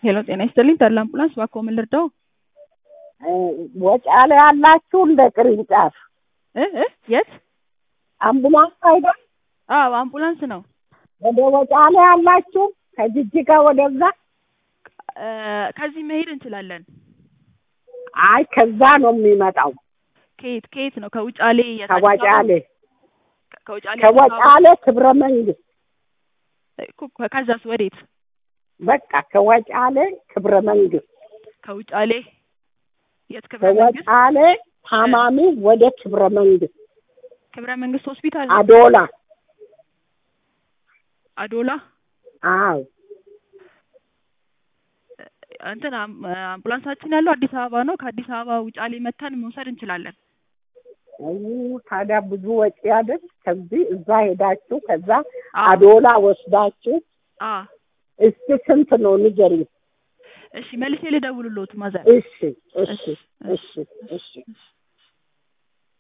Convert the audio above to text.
ሄሎ ጤና ይስጥልኝ ተድላ አምቡላንስ እባክዎ ምን ልርዳው? ወጫሌ ያላችሁ እንደ ቅርንጫፍ እ እ የት? አምቡላንስ አይደል? አዎ አምቡላንስ ነው። ወደ ወጫሌ ያላችሁ ከጅጅጋ ወደዛ? እ ከዚህ መሄድ እንችላለን። አይ ከዛ ነው የሚመጣው። ከየት ከየት ነው? ከውጫሌ የት? አዲስ አበባ? ከወጫሌ ከውጫሌ ከወጫሌ ክብረ መንግስት እኮ ከዛስ ወዴት? በቃ ከወጫሌ ክብረ መንግስት ከውጫሌ የት ክብረ መንግስት? ከወጫሌ ታማሚ ወደ ክብረ መንግስት ክብረ መንግስት ሆስፒታል አዶላ አዶላ አዎ እንትን አም- አምቡላንሳችን ያለው አዲስ አበባ ነው። ከአዲስ አበባ ውጫሌ መተን መውሰድ እንችላለን። አይ ታዲያ ብዙ ወጪ አይደል? ከዚህ እዛ ሄዳችሁ ከዛ አዎ። አዶላ ወስዳችሁ አ እስቲ ስንት ነው ንገሪኝ። እሺ መልሴ ልደውልልዎት ማዘር። እሺ እሺ እሺ እሺ እሺ